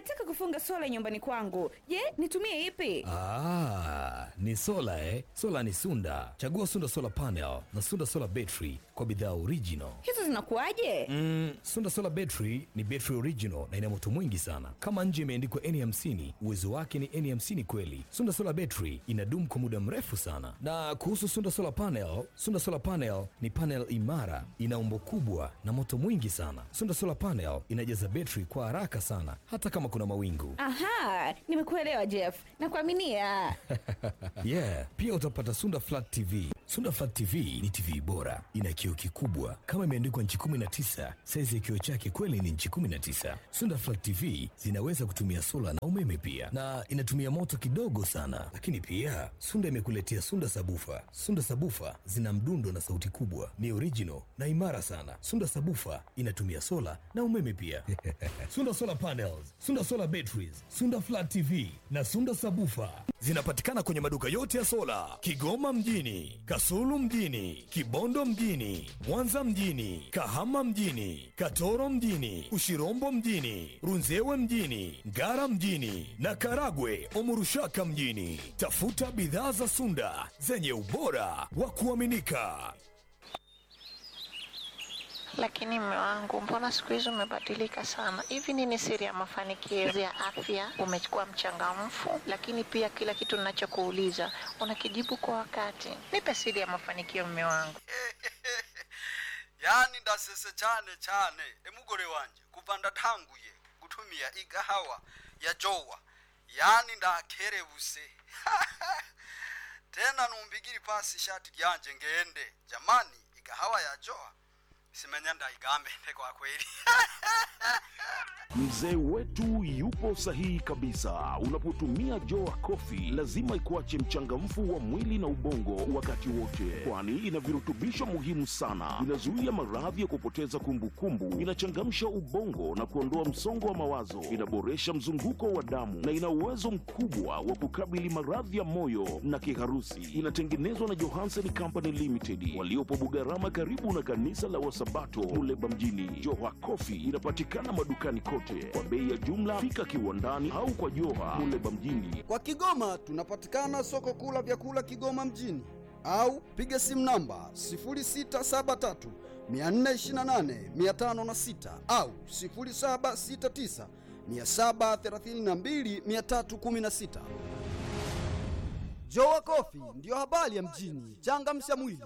nataka kufunga sola nyumbani kwangu. Je, nitumie ipi? Ah, ni sola eh? Sola ni Sunda. Chagua Sunda Solar Panel na Sunda Solar Battery kwa bidhaa original. Hizo zinakuwaje? Mm, Sunda Solar Battery ni battery original na ina moto mwingi sana. Kama nje imeandikwa N50, uwezo wake ni N50 kweli. Sunda Solar Battery inadumu kwa muda mrefu sana. Na kuhusu Sunda Solar Panel, Sunda Solar Panel ni panel imara, ina umbo kubwa na moto mwingi sana. Sunda Solar Panel inajaza battery kwa haraka sana hata kama kuna mawingu. Aha, nimekuelewa Jeff. Nakuaminia. yeah, pia utapata Sunda Flat TV. Sunda Flat TV ni TV bora, ina kioo kikubwa kama imeandikwa nchi 19. Saizi ya kioo chake kweli ni nchi 19. Sunda Flat TV zinaweza kutumia sola na umeme pia, na inatumia moto kidogo sana. Lakini pia Sunda imekuletea Sunda Sabufa. Sunda Sabufa zina mdundo na sauti kubwa, ni original na imara sana. Sunda Sabufa inatumia sola na umeme pia. Sunda Solar Panels, Sunda Solar Batteries, Sunda Flat TV na Sunda Sabufa zinapatikana kwenye maduka yote ya sola Kigoma mjini, Kasulu mjini, Kibondo mjini, Mwanza mjini, Kahama mjini, Katoro mjini, Ushirombo mjini, Runzewe mjini, Ngara mjini na Karagwe Omurushaka mjini. Tafuta bidhaa za Sunda zenye ubora wa kuaminika. Lakini mme wangu, mbona siku hizi umebadilika sana? Hivi nini siri ya mafanikio ya afya? Umekuwa mchangamfu, lakini pia kila kitu ninachokuuliza unakijibu kwa wakati. Nipe siri ya mafanikio, mme wangu. yani ndasese cyane cyane emugore wanje kuva ndatanguye gutumia igahawa ya jowa yani ndakerebuse tena numbigiri pasi ishati ryanje ngende jamani igahawa ya jowa simenya ndaigambende kwa kweli Mzee wetu yupo sahihi kabisa. Unapotumia Joa Coffee lazima ikuache mchangamfu wa mwili na ubongo wakati wote, kwani ina virutubisho muhimu sana. Inazuia maradhi ya kupoteza kumbukumbu, inachangamsha ubongo na kuondoa msongo wa mawazo, inaboresha mzunguko wa damu na ina uwezo mkubwa wa kukabili maradhi ya moyo na kiharusi. Inatengenezwa na Johansen Company Limited waliopo Bugarama, karibu na kanisa la Wasabato Muleba mjini. Joa Coffee inapatikana madukani kote kwa bei ya jumla. Fika kiwandani au kwa Joha Muleba mjini. Kwa Kigoma tunapatikana soko kuu la vyakula Kigoma mjini au piga simu namba 0673 428 506 au 0769 732 316. Jowa Kofi ndiyo habari ya mjini. Changamsha mwili.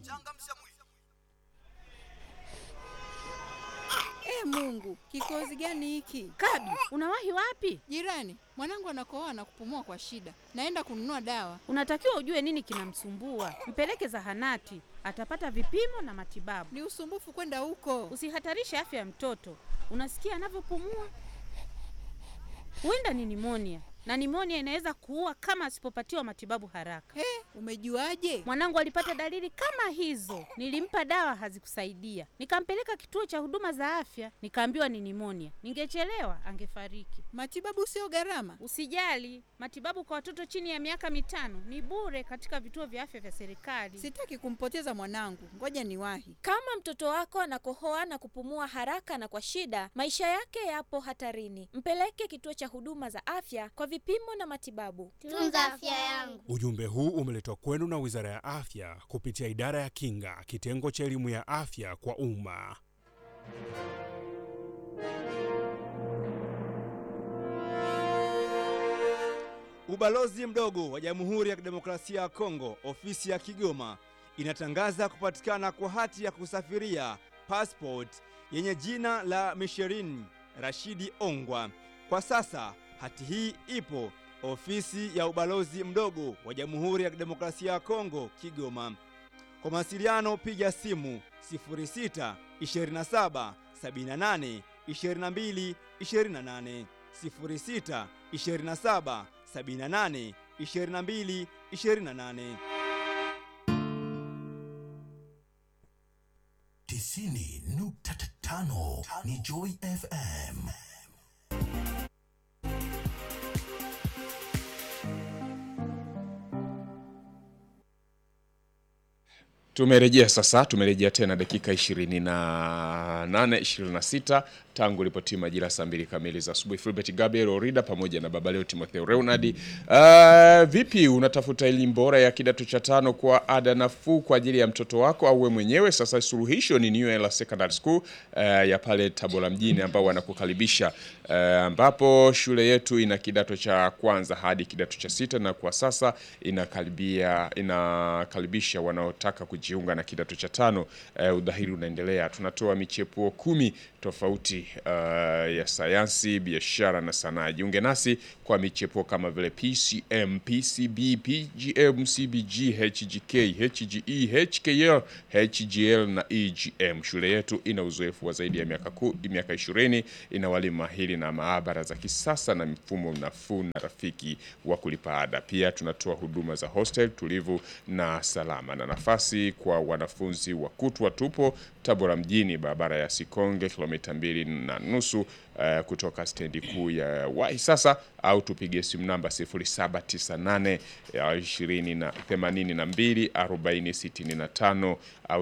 E Mungu, kikozi gani hiki? Kabi, unawahi wapi? Jirani, mwanangu anakohoa na kupumua kwa shida. Naenda kununua dawa. Unatakiwa ujue nini kinamsumbua, mpeleke zahanati, atapata vipimo na matibabu. Ni usumbufu kwenda huko. Usihatarishe afya ya mtoto. Unasikia anavyopumua? Huenda ni nimonia, na nimonia inaweza kuua kama asipopatiwa matibabu haraka. He, umejuaje? Mwanangu alipata dalili kama hizo, nilimpa dawa hazikusaidia, nikampeleka kituo cha huduma za afya, nikaambiwa ni nimonia. Ningechelewa angefariki. Matibabu sio gharama. Usijali, matibabu kwa watoto chini ya miaka mitano ni bure katika vituo vya afya vya serikali. Sitaki kumpoteza mwanangu, ngoja niwahi. Kama mtoto wako anakohoa na kupumua haraka na kwa shida, maisha yake yapo hatarini. Mpeleke kituo cha huduma za afya kwa vipimo na matibabu. Tunza afya yangu. Ujumbe huu umeletwa kwenu na Wizara ya Afya kupitia Idara ya Kinga, kitengo cha elimu ya afya kwa umma. Ubalozi mdogo wa Jamhuri ya Kidemokrasia ya Kongo, ofisi ya Kigoma, inatangaza kupatikana kwa hati ya kusafiria passport yenye jina la Misherin Rashidi Ongwa. Kwa sasa hati hii ipo ofisi ya ubalozi mdogo wa Jamhuri ya Kidemokrasia ya Kongo, Kigoma. Kwa mawasiliano piga simu 06 27 78 22 28, 06 27 78 22 28. tisini nukta tano ni Joy FM. Tumerejea sasa, tumerejea tena dakika 28 26 tangu ilipotima majira saa mbili kamili za asubuhi. Filbert Gabriel Orida pamoja na baba leo Timotheo Reunard. Uh, vipi unatafuta elimu bora ya kidato cha tano kwa ada nafuu kwa ajili ya mtoto wako au wewe mwenyewe? Sasa suluhisho ni New Era Secondary School uh, ya pale Tabora mjini ambao wanakukaribisha uh, ambapo shule yetu ina kidato cha kwanza hadi kidato cha sita na kwa sasa inakaribia inakaribisha wanaotaka kujiunga na kidato cha tano. Uh, udahili unaendelea. Tunatoa michepuo kumi tofauti uh, ya sayansi, biashara na sanaa. Jiunge nasi kwa michepuo kama vile PCM, PCB, PGM, CBG, HGK, HGE, HKL, HGL na EGM. Shule yetu ina uzoefu wa zaidi ya miaka ku, miaka 20, ina walimu mahiri na maabara za kisasa na mfumo nafuu na rafiki wa kulipa ada. Pia tunatoa huduma za hostel tulivu na salama na nafasi kwa wanafunzi wa kutwa. Tupo Tabora mjini, barabara ya Sikonge, kilomita mbili na nusu uh, kutoka stendi kuu ya Wahi sasa, au tupige simu namba 0798 20 na 82 40 65 au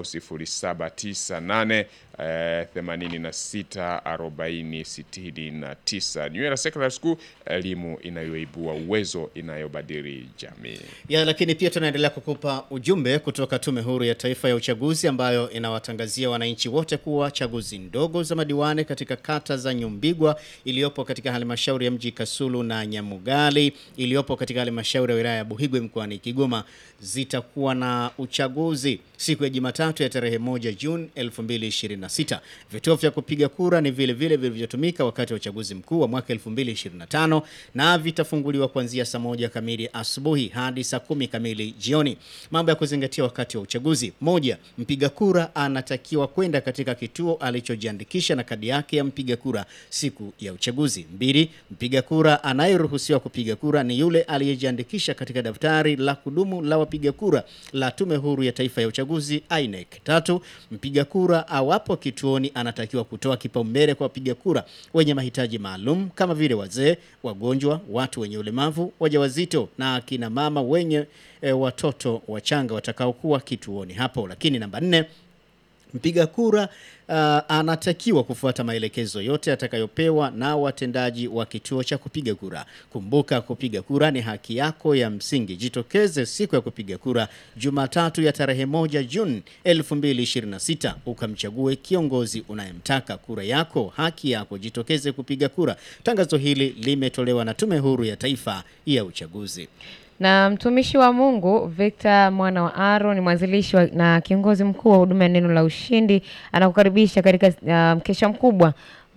0798 eh, 86 40 69. New Era Secondary School, elimu inayoibua uwezo, inayobadili jamii. Ya, lakini pia tunaendelea kukupa ujumbe kutoka Tume Huru ya Taifa ya Uchaguzi ambayo inawatangazia wananchi wote kuwa chaguzi ndogo za madiwani katika kata za Nyumbigwa iliyopo katika halmashauri ya mji Kasulu na Nyamugali iliyopo katika halmashauri ya wilaya ya Buhigwe mkoani Kigoma zitakuwa na uchaguzi siku ya Jumatatu ya tarehe moja Juni 2026. Vituo vya kupiga kura ni vile vile vilivyotumika wakati wa uchaguzi mkuu wa mwaka 2025 na vitafunguliwa kuanzia saa moja kamili asubuhi hadi saa kumi kamili jioni. Mambo ya kuzingatia wakati wa uchaguzi: moja, mpiga kura anatakiwa kwenda katika kituo alichojiandikisha na kadi yake ya mpiga kura siku ya uchaguzi. Mbili, mpiga kura anayeruhusiwa kupiga kura ni yule aliyejiandikisha katika daftari la kudumu la wapiga kura la Tume Huru ya Taifa ya Uchaguzi INEC. Tatu, mpiga kura awapo kituoni anatakiwa kutoa kipaumbele kwa wapiga kura wenye mahitaji maalum kama vile wazee, wagonjwa, watu wenye ulemavu, wajawazito na akina mama wenye e, watoto wachanga watakaokuwa kituoni hapo. Lakini namba nne, mpiga kura uh, anatakiwa kufuata maelekezo yote atakayopewa na watendaji wa kituo cha kupiga kura. Kumbuka, kupiga kura ni haki yako ya msingi. Jitokeze siku ya kupiga kura Jumatatu ya tarehe moja Juni 2026 ukamchague kiongozi unayemtaka. Kura yako haki yako, jitokeze kupiga kura. Tangazo hili limetolewa na Tume Huru ya Taifa ya Uchaguzi. Na mtumishi wa Mungu Victor mwana wa Aaron ni mwanzilishi wa- na kiongozi mkuu wa huduma ya neno la ushindi, anakukaribisha katika uh, mkesha mkubwa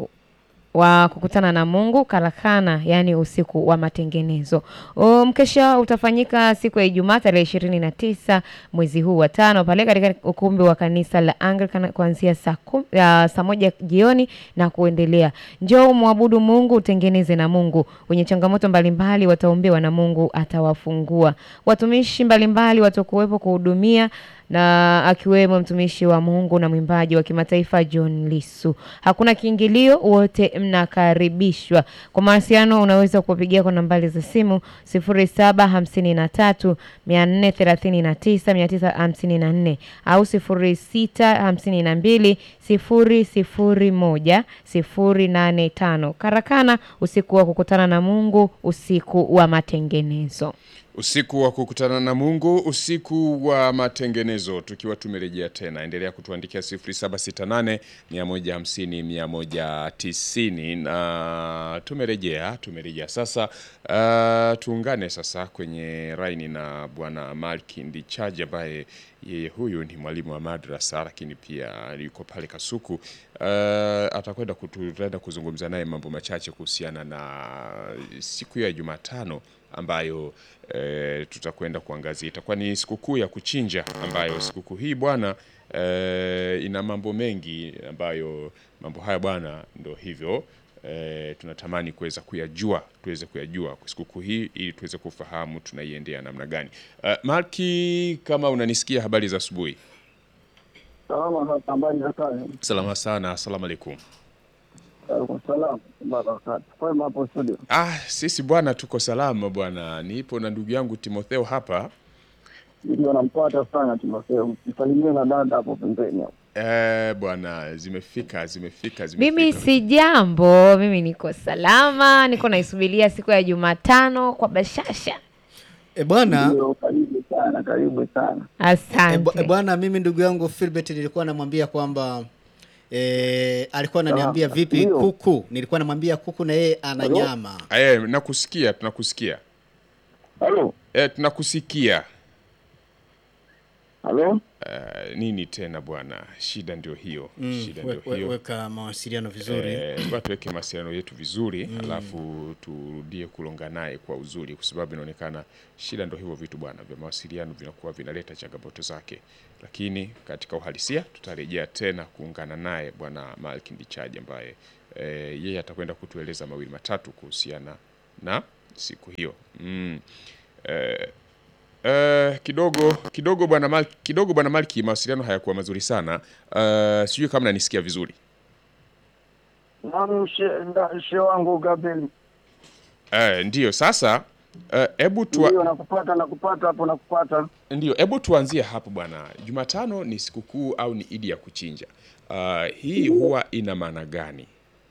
wa kukutana na Mungu karakana, yaani usiku wa matengenezo. O, Mkesha utafanyika siku ya Ijumaa tarehe ishirini na tisa mwezi huu wa tano pale katika ukumbi wa kanisa la Anglican kuanzia saa kum- ya saa moja jioni na kuendelea. Njoo umwabudu Mungu, utengeneze na Mungu. Wenye changamoto mbalimbali wataombewa na Mungu atawafungua. Watumishi mbalimbali watakuwepo kuhudumia na akiwemo mtumishi wa Mungu na mwimbaji wa kimataifa John Lisu. Hakuna kiingilio, wote mnakaribishwa. Kwa mawasiliano unaweza kuwapigia kwa nambari za simu 0753 439 954 au 0652 001 085. Karakana, usiku wa kukutana na Mungu, usiku wa matengenezo. Usiku wa kukutana na Mungu, usiku wa matengenezo. Tukiwa tumerejea tena, endelea kutuandikia 0768 150 190 na tumerejea, tumerejea sasa. Uh, tuungane sasa kwenye raini na bwana Malki Ndichaji ambaye yeye huyu ni mwalimu wa madrasa lakini pia yuko pale Kasuku. Uh, atakwenda kutu- tutaenda kuzungumza naye mambo machache kuhusiana na siku ya Jumatano ambayo e, tutakwenda kuangazia. Itakuwa ni sikukuu ya kuchinja, ambayo sikukuu hii bwana e, ina mambo mengi ambayo mambo haya bwana ndo hivyo e, tunatamani kuweza kuyajua, tuweze kuyajua kwa sikukuu hii ili tuweze kufahamu tunaiendea namna gani. Uh, Malki, kama unanisikia, habari za asubuhi. Salama za habari za kazi. Salama sana, asalamu alaikum. Alaikum salam. Barakatu. Kwema hapo studio. Ah, sisi bwana tuko salama bwana, nipo na ndugu yangu Timotheo hapa. Ndio nampata sana Timotheo. Msalimie na dada hapo pembeni hapo. Eh, bwana zimefika zimefika zimefika. Mimi si jambo, mimi niko salama, niko naisubiria siku ya Jumatano kwa bashasha. E bwana, Ndio, karibu sana, karibu sana. Asante. e bu- e bwana, mimi ndugu yangu Philbert nilikuwa namwambia kwamba e, alikuwa ananiambia Ah, vipi ndio. kuku, nilikuwa namwambia kuku na yeye ana Halo? nyama. Eh, nakusikia tunakusikia. Halo? Eh, tunakusikia. Halo? Eh, nini tena bwana? Shida ndio hiyo. Mm, Shida we- ndio we- hiyo. weka mawasiliano vizuri. Eh, ngoja tuweke mawasiliano yetu vizuri Mm. alafu turudie kulonga naye kwa uzuri, kwa sababu inaonekana shida ndo hivyo vitu bwana, vya mawasiliano vinakuwa vinaleta changamoto zake, lakini katika uhalisia tutarejea tena kuungana naye bwana Malki Ndichaji ambaye eh, yeye atakwenda kutueleza mawili matatu kuhusiana na siku hiyo mm. eh, Uh, kidogo kidogo bwana Malki, kidogo bwana Malki, mawasiliano hayakuwa mazuri sana. Uh, sijui kama nanisikia vizuri. Naam, she- nda- she wangu Gabriel. Uh, ndiyo sasa hebu uh, Ndio nakupata nakupata hapo nakupata. Ndio, hebu tuanzie hapo bwana. Jumatano ni sikukuu au ni idi ya kuchinja? Uh, hii huwa ina maana gani?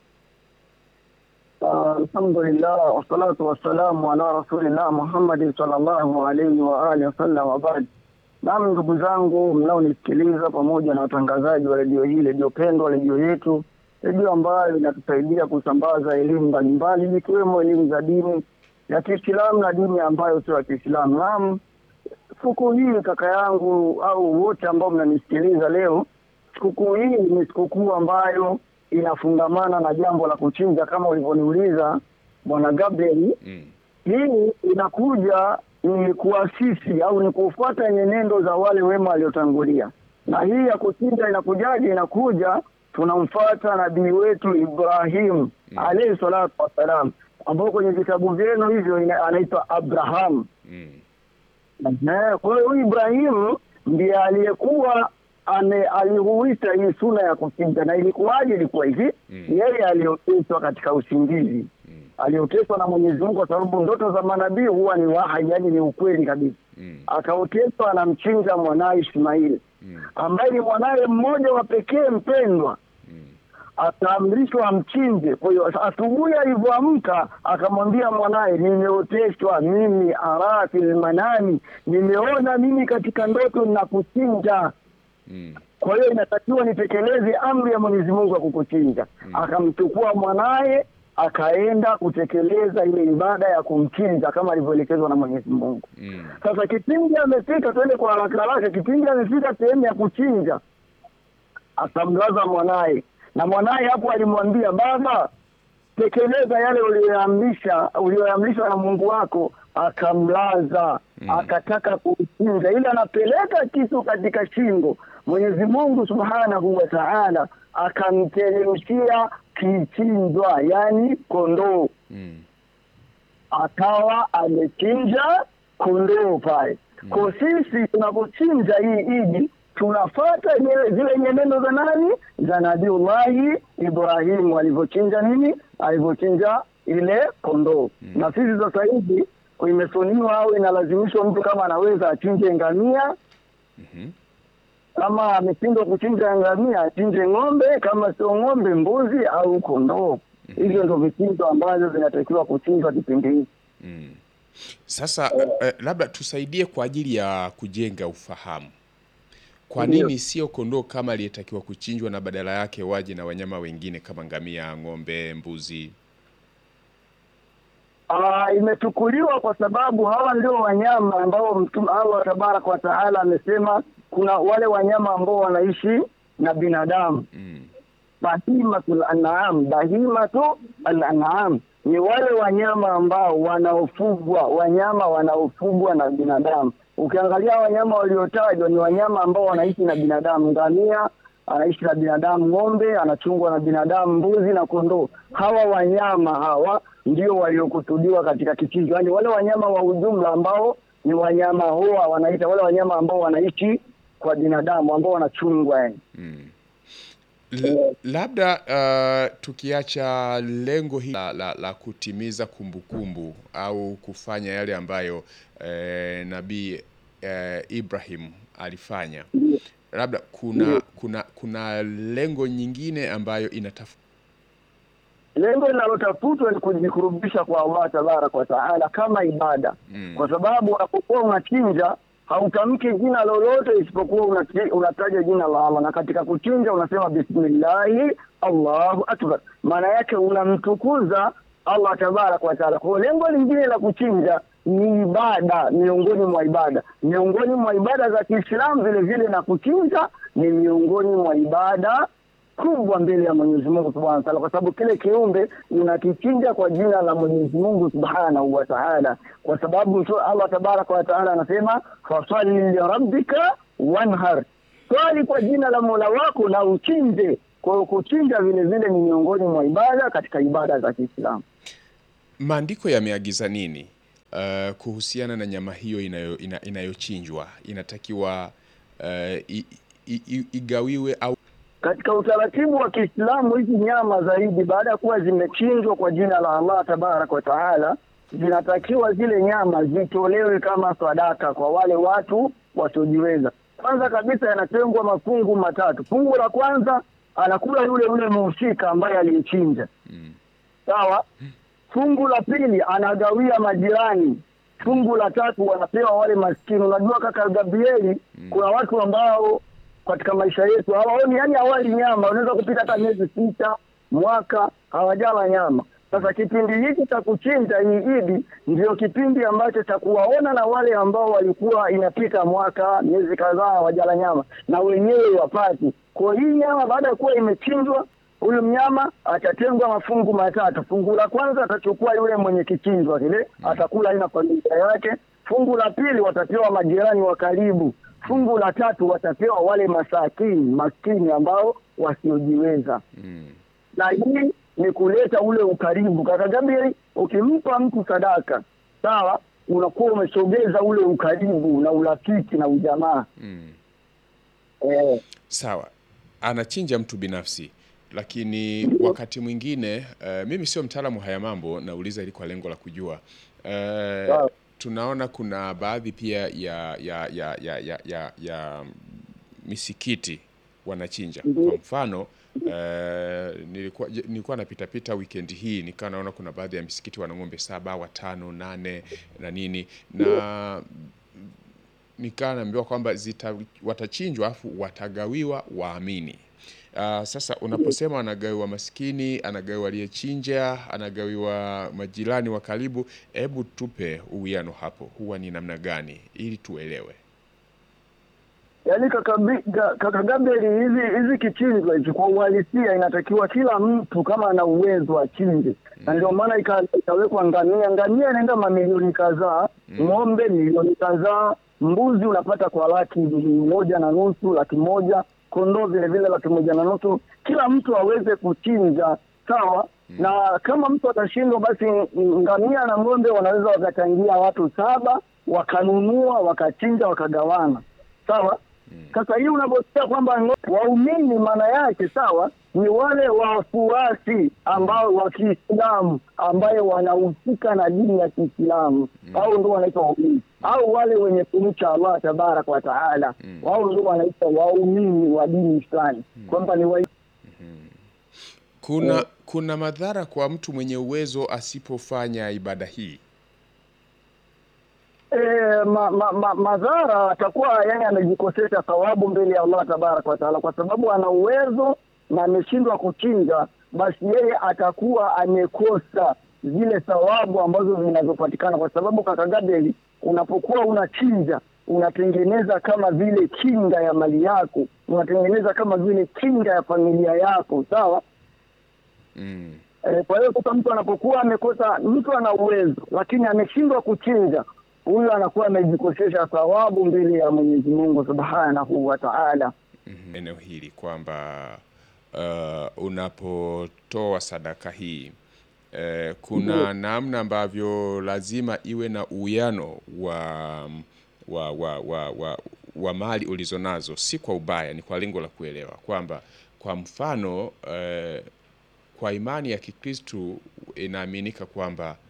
Ah, Alhamdulillah wassalatu wassalamu ala rasulillah Muhammad sallallahu alaihi wa alihi wasallam wa baad. Naam, ndugu zangu mnaonisikiliza pamoja na watangazaji wa redio hii, redio pendwa, redio yetu, redio ambayo inatusaidia kusambaza elimu mbalimbali ikiwemo elimu za dini ya Kiislamu na dini ambayo sio ya Kiislamu. Naam, sikukuu hii kaka yangu au wote ambao mnanisikiliza leo, sikukuu hii ni sikukuu ambayo inafungamana na jambo la kuchinja kama ulivyoniuliza bwana Gabriel. Hii inakuja ni kuasisi au ni kufuata nyenendo za wale wema waliotangulia, na hii ya kuchinja inakujaje? Inakuja tunamfuata nabii wetu Ibrahim alayhi salatu wassalam, ambao kwenye vitabu vyenu hivyo ina- anaitwa Abraham. Eh, Kwa hiyo huyu Ibrahimu ndiye aliyekuwa ame alihuisha hii suna ya kuchinja, na ilikuwaje? Ilikuwa hivi, yeye alioteswa katika usingizi, alioteswa na Mwenyezi Mungu, kwa sababu ndoto za manabii huwa ni wahai, yani ni ukweli kabisa. Akaoteswa anamchinja mwanaye Ishmaili ambaye ni mwanaye mmoja wa pekee mpendwa akaamrishwa amchinje. Kwa hiyo asubuhi alivyoamka akamwambia mwanaye, nimeoteshwa mimi ara fil manami, nimeona mimi katika ndoto na kuchinja. Kwa hiyo inatakiwa nitekeleze amri ya Mwenyezi Mungu ya kukuchinja. Akamchukua mwanaye akaenda kutekeleza ile ibada ya kumchinja kama alivyoelekezwa na Mwenyezi Mungu. Sasa kipindi amefika, twende kwa haraka haraka, kipindi amefika sehemu ya kuchinja, akamlaza mwanaye, na mwanaye hapo alimwambia, baba, tekeleza yale uliyoamrisha uliyoamrishwa na Mungu wako. Akamlaza, akataka kumchinja, ili anapeleka kisu katika shingo. Mwenyezi Mungu subhanahu wa taala akamteremshia kichinjwa, yani kondoo akawa amechinja kondoo pale. Kwa sisi tunapochinja hii idi tunafata zile zile nyenendo za nani, za Nabiullahi Ibrahimu alivyochinja nini, alivyochinja ile kondoo. Na sisi sasa hivi imesuniwa au inalazimishwa mtu kama anaweza achinje ngamia kama ameshindwa kuchinja ngamia achinje ng'ombe, kama sio ng'ombe, mbuzi au kondoo. Hivyo ndo vichinjo ambavyo vinatakiwa kuchinjwa kipindi hiki. Sasa eh, labda tusaidie kwa ajili ya kujenga ufahamu. Kwa Ndiyo. nini sio kondoo kama aliyetakiwa kuchinjwa na badala yake waje na wanyama wengine kama ngamia, ng'ombe, mbuzi? Ah, imechukuliwa kwa sababu hawa ndio wanyama ambao Mtume Allah tabaraka wa taala amesema kuna wale wanyama ambao wanaishi na binadamu bahimatul an'am, bahimatu al-an'am ni wale wanyama ambao wanaofugwa, wanyama wanaofugwa na binadamu. Ukiangalia wanyama waliotajwa ni wanyama ambao wanaishi na binadamu. Ngamia anaishi na binadamu, ng'ombe anachungwa na binadamu, mbuzi na kondoo. Hawa wanyama hawa ndio waliokusudiwa katika kichinjo, yaani wale wanyama wa ujumla ambao ni wanyama hoa, wanaita wale wanyama ambao wanaishi kwa binadamu, ambao wanachungwa yani. L labda uh, tukiacha lengo hili la, la, la kutimiza kumbukumbu au kufanya yale ambayo eh, nabii eh, Ibrahim alifanya labda kuna Ndiyo. kuna kuna lengo nyingine ambayo inataf lengo linalotafutwa ni kujikurubisha kwa Allah tabaraka wa taala kama ibada mm. kwa sababu unapokuwa unachinja hautamki jina lolote isipokuwa unati- unataja jina la Allah, na katika kuchinja unasema bismillahi Allahu akbar, maana yake unamtukuza Allah tabaraka wa taala. Kwa hiyo lengo lingine la kuchinja ni ibada, miongoni mwa ibada, miongoni mwa ibada za Kiislamu vile vile, na kuchinja ni miongoni mwa ibada kubwa mbele ya Mwenyezi Mungu Subhanahu wa Ta'ala, kwa sababu kile kiumbe unakichinja kwa jina la Mwenyezi Mungu Subhanahu wa Ta'ala, kwa sababu tu Allah Tabaraka wa Ta'ala anasema fasalli lirabbika wanhar, swali kwa jina la Mola wako na uchinje. Kwa hiyo kuchinja vile vile ni miongoni mwa ibada katika ibada za Kiislamu. Maandiko yameagiza nini uh, kuhusiana na nyama hiyo inayo, ina, inayochinjwa inatakiwa uh, i, i, i, igawiwe au Katika utaratibu wa Kiislamu, hizi nyama zaidi, baada ya kuwa zimechinjwa kwa jina la Allah tabaraka wa taala, zinatakiwa zile nyama zitolewe kama sadaka kwa wale watu wasiojiweza. Kwanza kabisa, yanatengwa mafungu matatu. Fungu la kwanza anakula yule yule mhusika ambaye aliyechinja, sawa. Fungu la pili anagawia majirani. Fungu la tatu wanapewa wale maskini. Unajua kaka Gabrieli, kuna watu ambao katika maisha yetu hawaoni, yani hawali nyama. Unaweza kupita hata miezi sita, mwaka hawajala nyama. Sasa kipindi hiki cha kuchinja hii Idi ndio kipindi ambacho cha kuwaona na wale ambao walikuwa inapita mwaka miezi kadhaa hawajala nyama, na wenyewe wapati. Kwa hii nyama baada ya kuwa imechinjwa, huyu mnyama atatengwa mafungu matatu. Fungu la kwanza atachukua yule mwenye kichinjwa kile, atakula yeye na familia yake. Fungu la pili watapewa majirani wa karibu. Fungu la tatu watapewa wale masakini maskini ambao wasiojiweza na hii ni kuleta ule ukaribu. Kaka Gabriel, ukimpa mtu sadaka sawa, unakuwa umesogeza ule ukaribu na urafiki na ujamaa mm. eh. Sawa, anachinja mtu binafsi, lakini wakati mwingine uh, mimi sio mtaalamu haya mambo, nauliza ili kwa lengo la kujua uh, tunaona kuna baadhi pia ya ya ya ya ya, ya, ya misikiti wanachinja. Kwa mfano uh, nilikuwa nilikuwa napita pita weekend hii nikawa naona kuna baadhi ya misikiti wana ng'ombe saba, watano, nane na nini na nikaa naambiwa kwamba zita watachinjwa afu watagawiwa waamini. Uh, sasa unaposema anagawiwa maskini, anagawiwa aliyechinja, anagawiwa majirani wa karibu, hebu tupe uwiano hapo, huwa ni namna gani ili tuelewe. Yaani kaka, Bi- ga- kaka Gabriel, hizi hizi kichinjwa hizi kwa uhalisia inatakiwa kila mtu kama ana uwezo achinje, na ndio maana ika- ikawekwa ngamia. Ngamia inaenda mamilioni kadhaa, ng'ombe milioni kadhaa, mbuzi unapata kwa laki moja na nusu, laki moja, kondoo vile vile laki moja na nusu. Kila mtu aweze kuchinja, sawa na kama mtu atashindwa, basi ngamia na ng'ombe wanaweza wakachangia watu saba, wakanunua, wakachinja, wakagawana, sawa. Sasa hii unaposikia kwamba ngo- waumini, maana yake sawa, ni wale wafuasi ambao wa Kiislamu ambayo wanahusika na dini ya Kiislamu au ndio wanaitwa waumini, au wale wenye kumcha Allah tabaraka wa taala, wao ndio wanaitwa waumini wa dini fulani, kwamba ni wa Kuna kuna madhara kwa mtu mwenye uwezo asipofanya ibada hii. E, ma, ma, ma, madhara atakuwa yani amejikosesha thawabu mbele ya Allah tabaraka wa taala, kwa sababu ana uwezo na ameshindwa kuchinja, basi yeye atakuwa amekosa zile thawabu ambazo zinazopatikana, kwa sababu kaka Gabriel, unapokuwa unachinja unatengeneza kama vile kinga ya mali yako, unatengeneza kama vile kinga ya familia yako, sawa. Mm. E, kwa hiyo sasa mtu anapokuwa amekosa, mtu ana uwezo lakini ameshindwa kuchinja, huyu anakuwa amejikosesha thawabu mbele ya Mwenyezi Mungu Subhanahu wa Ta'ala. eneo hili kwamba uh, unapotoa sadaka hii uh, kuna Ndiyo. namna ambavyo lazima iwe na uwiano wa wa, wa, wa, wa, wa mali ulizonazo, si kwa ubaya, ni kwa lengo la kuelewa kwamba kwa mfano uh, kwa imani ya Kikristu inaaminika kwamba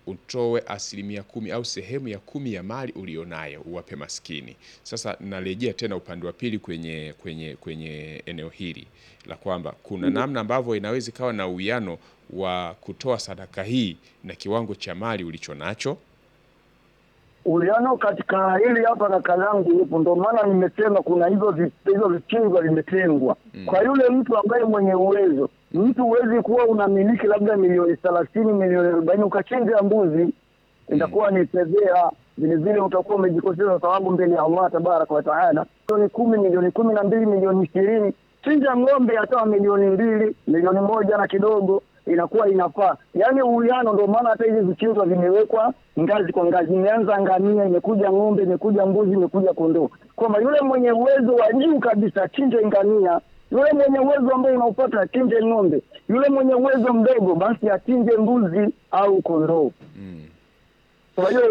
utoe asilimia kumi au sehemu ya kumi ya mali ulionayo uwape maskini. Sasa narejea tena upande wa pili kwenye, kwenye, kwenye eneo hili la kwamba kuna namna ambavyo inaweza ikawa na uwiano wa kutoa sadaka hii na kiwango cha mali ulicho nacho. uliano katika hili hapa kaka langu yupo, ndio maana nimesema kuna hizo vi- hizo vikingo vimetengwa kwa yule mtu ambaye mwenye uwezo. Mtu huwezi kuwa unamiliki labda milioni thelathini milioni arobaini ukachinja mbuzi, itakuwa ni fedhea. Vile vile utakuwa umejikosesha thawabu mbele ya Allah tabaraka wa taala. Milioni kumi, milioni kumi na mbili, milioni ishirini, chinja ng'ombe hata milioni mbili, milioni moja na kidogo inakuwa inafaa, yaani uwiano. Ndio maana hata hivi vichinjwa vimewekwa ngazi kwa ngazi, imeanza ngamia, imekuja ng'ombe, imekuja mbuzi, imekuja kondoo, kwamba yule mwenye uwezo wa juu kabisa achinje ngamia, yule mwenye uwezo ambaye unaupata achinje ng'ombe, yule mwenye uwezo mdogo basi achinje mbuzi au kondoo. Kwa hiyo